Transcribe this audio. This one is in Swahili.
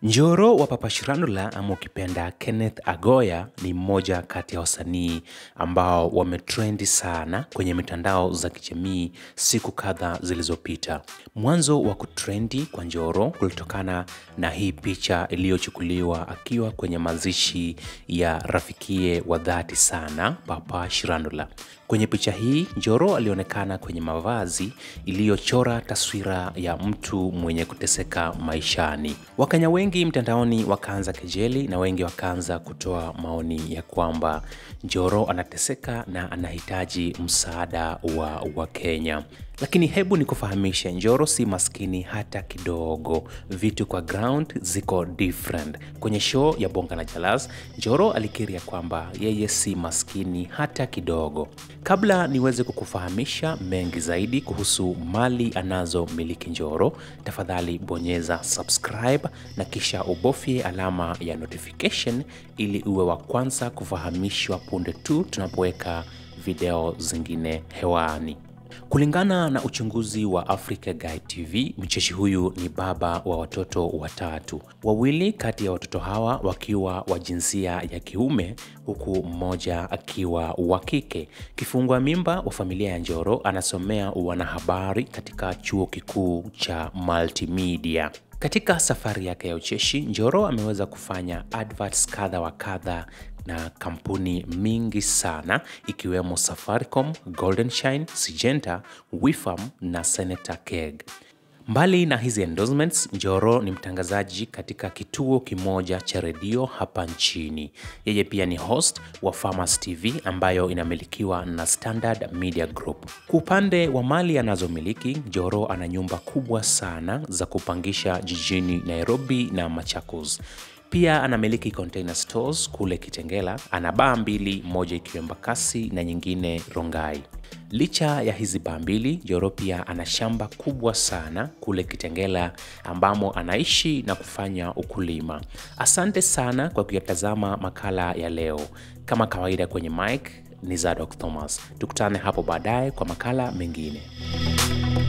Njoro wa Papa Shirandula ama ukipenda Kenneth Agoya ni mmoja kati ya wasanii ambao wametrendi sana kwenye mitandao za kijamii siku kadhaa zilizopita. Mwanzo wa kutrendi kwa Njoro kulitokana na hii picha iliyochukuliwa akiwa kwenye mazishi ya rafikie wa dhati sana Papa Shirandula. Kwenye picha hii Njoro alionekana kwenye mavazi iliyochora taswira ya mtu mwenye kuteseka maishani. Wakenya wengi mtandaoni wakaanza kejeli na wengi wakaanza kutoa maoni ya kwamba Njoro anateseka na anahitaji msaada wa Wakenya. Lakini hebu nikufahamishe, Njoro si maskini hata kidogo. Vitu kwa ground ziko different. Kwenye show ya Bonga na Jalas, Njoro alikiri ya kwamba yeye si maskini hata kidogo. Kabla niweze kukufahamisha mengi zaidi kuhusu mali anazomiliki Njoro, tafadhali bonyeza subscribe na kisha ubofye alama ya notification ili uwe wa kwanza kufahamishwa punde tu tunapoweka video zingine hewani. Kulingana na uchunguzi wa Africa Guide TV, mcheshi huyu ni baba wa watoto watatu, wawili kati ya watoto hawa wakiwa wa jinsia ya kiume huku mmoja akiwa wa kike. Kifungua mimba wa familia ya Njoro anasomea wanahabari katika chuo kikuu cha Multimedia. Katika safari yake ya ucheshi, Njoro ameweza kufanya adverts kadha wa kadha na kampuni mingi sana ikiwemo Safaricom, Golden Shine, Syngenta, Wifam na Senator Keg. Mbali na hizi endorsements, Njoro ni mtangazaji katika kituo kimoja cha redio hapa nchini. Yeye pia ni host wa Farmers TV ambayo inamilikiwa na Standard Media Group. Kwa upande wa mali anazomiliki, Njoro ana nyumba kubwa sana za kupangisha jijini Nairobi na Machakos. Pia anamiliki container stores kule Kitengela. Ana baa mbili, moja ikiwa Embakasi na nyingine Rongai. Licha ya hizi baa mbili, Njoro pia ana shamba kubwa sana kule Kitengela ambamo anaishi na kufanya ukulima. Asante sana kwa kuyatazama makala ya leo. Kama kawaida kwenye mic ni Zadok Thomas. Tukutane hapo baadaye kwa makala mengine.